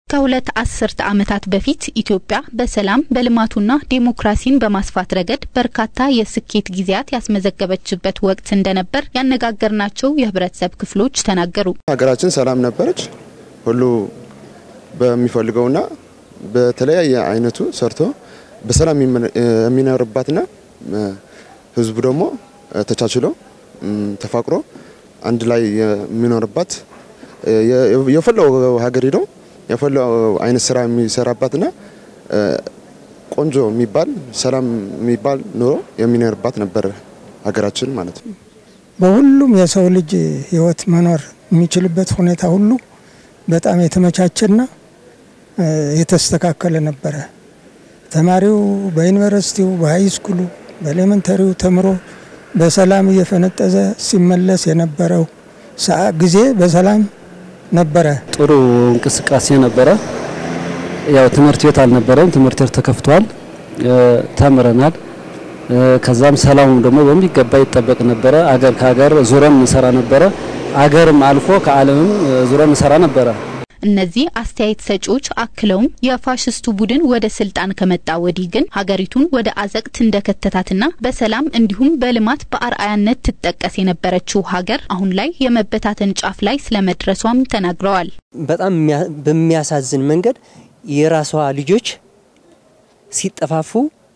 ከሁለት አስርተ ዓመታት በፊት ኢትዮጵያ በሰላም በልማቱና ዴሞክራሲን በማስፋት ረገድ በርካታ የስኬት ጊዜያት ያስመዘገበችበት ወቅት እንደነበር ያነጋገርናቸው የህብረተሰብ ክፍሎች ተናገሩ። ሀገራችን ሰላም ነበረች። ሁሉ በሚፈልገውና በተለያየ አይነቱ ሰርቶ በሰላም የሚኖርባትና ህዝቡ ደግሞ ተቻችሎ ተፋቅሮ አንድ ላይ የሚኖርባት የፈለው ሀገር ሄደው የፈለው አይነት ስራ የሚሰራባትና ቆንጆ የሚባል ሰላም የሚባል ኑሮ የሚኖርባት ነበር ሀገራችን ማለት ነው። በሁሉም የሰው ልጅ ህይወት መኖር የሚችልበት ሁኔታ ሁሉ በጣም የተመቻቸና የተስተካከለ ነበረ። ተማሪው በዩኒቨርሲቲው፣ በሃይስኩሉ፣ በኤሌመንተሪው ተምሮ በሰላም እየፈነጠዘ ሲመለስ የነበረው ጊዜ በሰላም ነበረ። ጥሩ እንቅስቃሴ ነበረ። ያው ትምህርት ቤት አልነበረም። ትምህርት ቤት ተከፍቷል። ተምረናል። ከዛም ሰላሙ ደግሞ በሚገባ ይጠበቅ ነበረ። አገር ከሀገር ዙረን እንሰራ ነበረ። አገርም አልፎ ከዓለምም ዙረን እንሰራ ነበረ። እነዚህ አስተያየት ሰጪዎች አክለውም የፋሽስቱ ቡድን ወደ ስልጣን ከመጣ ወዲህ ግን ሀገሪቱን ወደ አዘቅት እንደከተታትና በሰላም እንዲሁም በልማት በአርአያነት ትጠቀስ የነበረችው ሀገር አሁን ላይ የመበታተን ጫፍ ላይ ስለመድረሷም ተናግረዋል። በጣም በሚያሳዝን መንገድ የራሷ ልጆች ሲጠፋፉ፣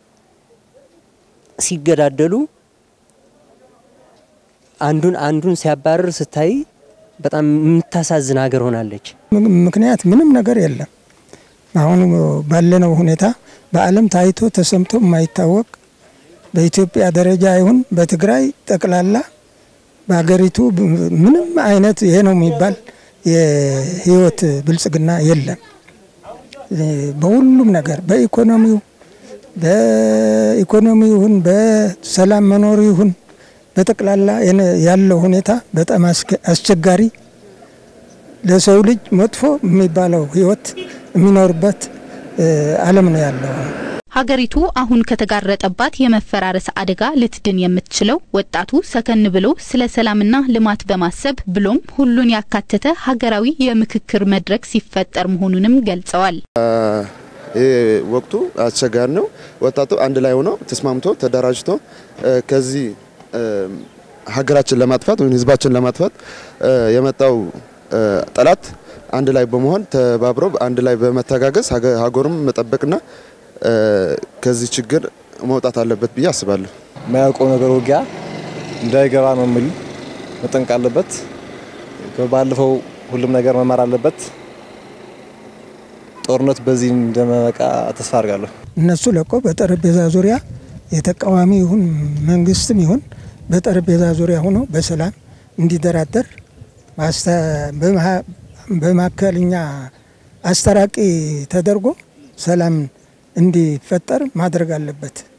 ሲገዳደሉ፣ አንዱን አንዱን ሲያባርር ስታይ በጣም የምታሳዝን ሀገር ሆናለች። ምክንያት ምንም ነገር የለም። አሁን ባለነው ሁኔታ በዓለም ታይቶ ተሰምቶ የማይታወቅ በኢትዮጵያ ደረጃ ይሁን በትግራይ ጠቅላላ በሀገሪቱ ምንም አይነት ይሄ ነው የሚባል የህይወት ብልጽግና የለም። በሁሉም ነገር በኢኮኖሚው በኢኮኖሚ ይሁን በሰላም መኖሩ ይሁን በጠቅላላ ያለው ሁኔታ በጣም አስቸጋሪ ለሰው ልጅ መጥፎ የሚባለው ህይወት የሚኖርበት ዓለም ነው ያለው። ሀገሪቱ አሁን ከተጋረጠባት የመፈራረስ አደጋ ልትድን የምትችለው ወጣቱ ሰከን ብሎ ስለ ሰላምና ልማት በማሰብ ብሎም ሁሉን ያካተተ ሀገራዊ የምክክር መድረክ ሲፈጠር መሆኑንም ገልጸዋል። ይህ ወቅቱ አስቸጋሪ ነው። ወጣቱ አንድ ላይ ሆኖ ተስማምቶ ተደራጅቶ ከዚህ ሀገራችን ለማጥፋት ወይም ህዝባችን ለማጥፋት የመጣው ጠላት አንድ ላይ በመሆን ተባብሮ አንድ ላይ በመተጋገዝ ሀገሩም መጠበቅና ከዚህ ችግር መውጣት አለበት ብዬ አስባለሁ። የማያውቀው ነገር ውጊያ እንዳይገባ ነው የሚል መጠንቅ አለበት። ባለፈው ሁሉም ነገር መማር አለበት። ጦርነት በዚህ እንደመበቃ ተስፋ አድርጋለሁ። እነሱ ለቆ በጠረጴዛ ዙሪያ የተቃዋሚ ይሁን መንግስትም ይሁን በጠረጴዛ ዙሪያ ሆኖ በሰላም እንዲደራደር በመካከለኛ አስታራቂ ተደርጎ ሰላም እንዲፈጠር ማድረግ አለበት።